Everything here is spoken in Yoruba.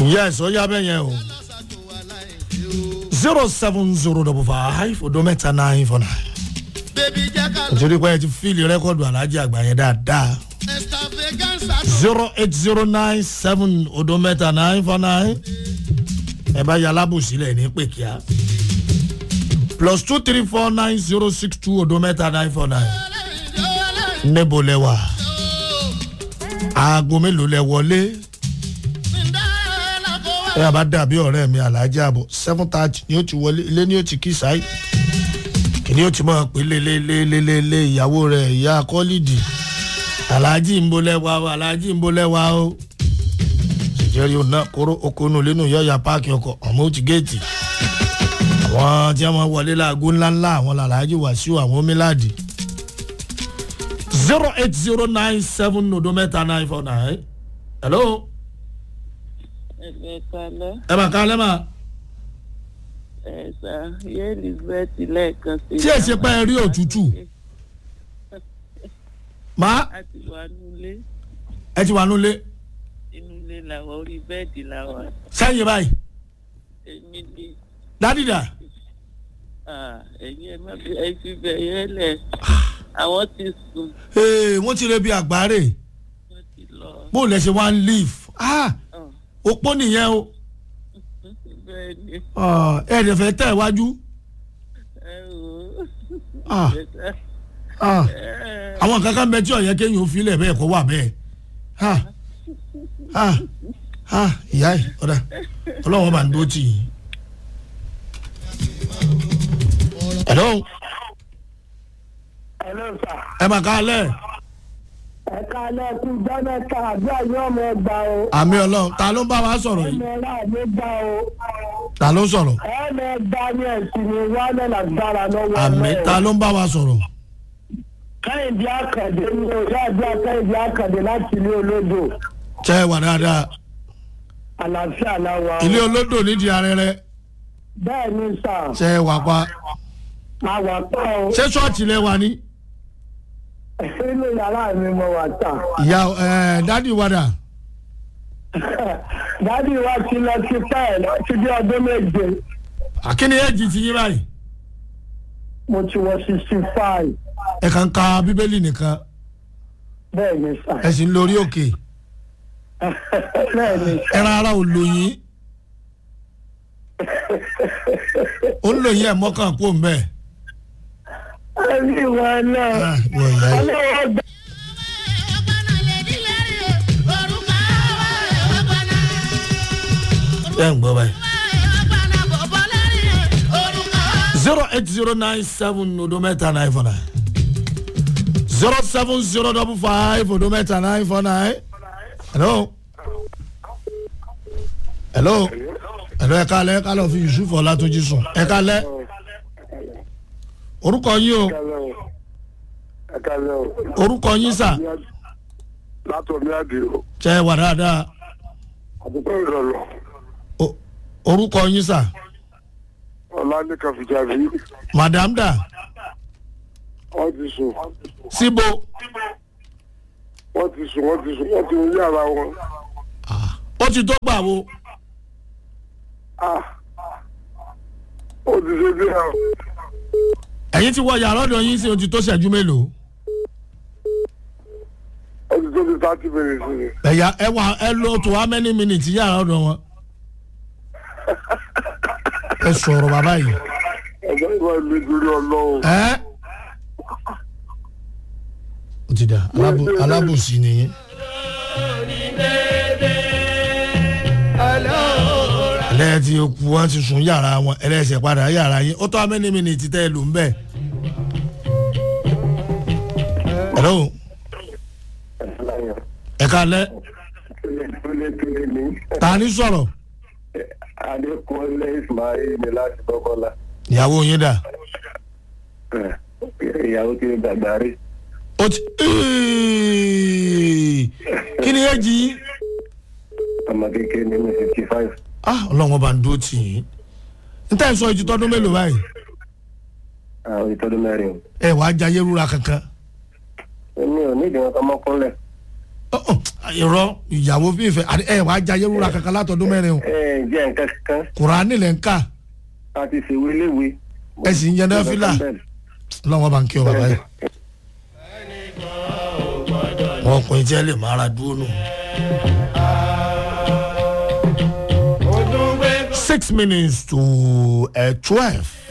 yes ó yá bẹ́ẹ̀ yẹn o zero seven zero double five odo mẹ́ta nine four nine bébí jẹ́ ká lọ. nítorí pé ẹ ti fíìlì rẹ́kọ̀dù alájí àgbà yẹn dáadáa extravaganza tó zero eight zero nine seven odo mẹ́ta nine four nine ẹ bá yà alábòsílẹ̀ ní pèkìá plus two three four nine zero six two odo mẹ́ta nine four nine níbo lẹ wà aago mélòó lẹ wọlé ẹ yà bá dàbí ọ̀rẹ́ mi alájí àbọ̀ seven thirty ni ó ti wọlé ilé ni ó ti kí sáyé kìnní ó ti mọ̀ pé lélelélelélé ìyàwó rẹ̀ ìyá kọ́lídì alájí ń bolẹ̀ wá o alájí ń bolẹ̀ wá o ṣèjẹ́rì ọ̀nà kóró okòónú lẹ́nu yọ̀ọ̀yà páàkì ọkọ̀ ọ̀mọ́ òtí géètì àwọn tí wọ́n wọlé láago ńláńlá àwọn làlájì wàṣíù àwọn míládì zero eight zero nine seven odo mẹ́ta nine four nine hello ẹgbẹ́ kalẹ́ ẹ bá kálẹ́ mà ẹ̀sà yé elizabeth lẹ́ẹ̀kan sí. tí ẹ ṣe pé ẹ rí òtútù má a ti wà nílé ẹ ti wà nulẹ̀ inú ilé làwọn orí bẹ́ẹ̀dì làwọn sẹ́yìn báyìí èmi ni dádìdà ah, ẹ̀yin ẹ má bí ẹ fi bẹ̀yẹ lẹ̀ àwọn ti sùn ee wọ́n ti rẹ bí àgbáre wọ́n ti lọ. bó lẹ ṣe wá ń leave ah Ah, opó nìyẹn o bẹ́ẹ̀ ni Ah, ẹ ẹ̀dẹ̀ fẹ́ tẹ̀ wájú ẹ wò Ah. ó. Ah, Ẹ, àwọn kankan bẹ tí ọ̀yẹ́ kéyìn ò filẹ̀ bẹ́ẹ̀ kó wà bẹ́ẹ̀ Ah, ah, ah, ìyá ẹ̀ ọ̀dà ọlọ́wọ́ bá ń dó tì yín. hello Hello sir. ẹ mà ká lẹ̀ ẹ káalẹ́ kú jọ́mẹ́ta àbí àyè ọmọ ẹgbà o. àmì ọlọ́run ta ló ń bá wa sọ̀rọ̀ yìí ọmọ ẹ̀rọ àmì gbà o. ta ló ń sọ̀rọ̀ ẹ̀ẹ́mẹ̀ ẹgbà ní ẹ̀sìn ní wálé lágbára lọ́wọ́ àmì ta ló ń bá wa sọ̀rọ̀ kẹ́hìndé àkàndé ní òyà àdúrà kẹ́hìndé àkàndé láti ilé olódò. tẹ́ ẹ wà dáadáa àlàáfíà làwà o. ilé olódò nídìí arẹrẹ bẹ́ẹ̀ ni sà tẹ́ ẹ wà pa àwà pa o. ṣé ṣọ́ọ̀tì lẹ wà ní. inú yàrá mi mo wà tà. ìyá ẹ dádì wàdà dádì wa ti lọ sí pẹ́ẹ́ láti bí ọdún méje. àkíní ẹ̀jì ti yín báyìí mo ti wọ sixty five. ẹ kàn ka bíbélì nìkan bẹ́ẹ̀ ni sà. ẹ sì ń lórí òkè bẹ́ẹ̀ ni sà. ẹran ara ò lóyìn ó ń lóyìn ẹ̀ mọ́kàn kó ń bẹ́ẹ̀. ẹbí wọn náà. Ah, wọ ìyá yìí. ọlọ́wọ́ gbà. ẹ ń gbọ́ báyìí. zero eight zero nine seven odometa nine four nine zero seven zero double five odometa nine four nine hello hello hello ẹ kálẹ̀ ẹ kálẹ̀ fi yusuf ọlátúnjì sùn ẹ kálẹ̀ orúkọ yín o ẹ kálẹ̀ o orúkọ yín sà látọ̀ ní àdìo tẹ ẹ wà dáadáa àdúgbò ìrọ̀lọ́ O- orúkọ yín sà ọ̀la ní kàfíjàbí madam da wọ́n ti sùn síbo wọ́n ti sùn wọ́n ti sùn wọ́n ti wọlé ara wọn. ó ti tó gbà wo Ah, ó ti ṣe bí àwọn ẹ̀yin ti wọ yàrá ọ̀dọ̀ yín sí o ti tó ṣẹ́jú mélòó. ó ti tó bí thirty minutes ni. ẹ̀yà ẹ wà ẹ lo tó how many minutes yàrá ọ̀dọ̀ wọn. ẹ sọ̀rọ̀ bàbá yìí. ẹ̀jẹ̀ ìwà ìlú ìdúró ọlọ́run. ẹ. ó ti dà alábò alábòsí nìyẹn. ẹlẹ́yìn tí o kú wọn ti sùn yàrá wọn ẹlẹ́sẹ̀ padà yàrá yín ó tó how many minutes tẹ́ ẹ lò ń bẹ̀. hello ẹ ká lẹ́ ta ni sọ̀rọ̀ adékúnlé ismail ni láti kọ́kọ́lá ìyàwó yín dà. ìyàwó kiri gbàgbà rí. ó ti kí ni ẹ jí yín. ọmọ kékeré ní fifty five. ah ọlọ́run ọba ń dúró tì yín n tẹ́ ẹ sọ ìjù tọdún mélòó báyìí àwọn ìtọ́jú mẹ́rin. ẹ wàá jayé rúra kankan èmi ò ní ìdíwọ̀n kan mọ́kúnlẹ̀. Ọ, ọ, irọ́ ìyàwó fífẹ́ àti ẹ̀ wàá jayé rúra kankan látọdún mẹ́rin o ẹ ẹ jẹ́ nǹkan kan kùránì lẹ́ ń kà a ti ṣèwé léwe. ẹ sì ń yẹn náà fílà lọ́wọ́ bá ń kí ọ bàbá yìí. wọn ọkùnrin tí ẹ lè máa ra dúró nù. six minutes to uh, twelve.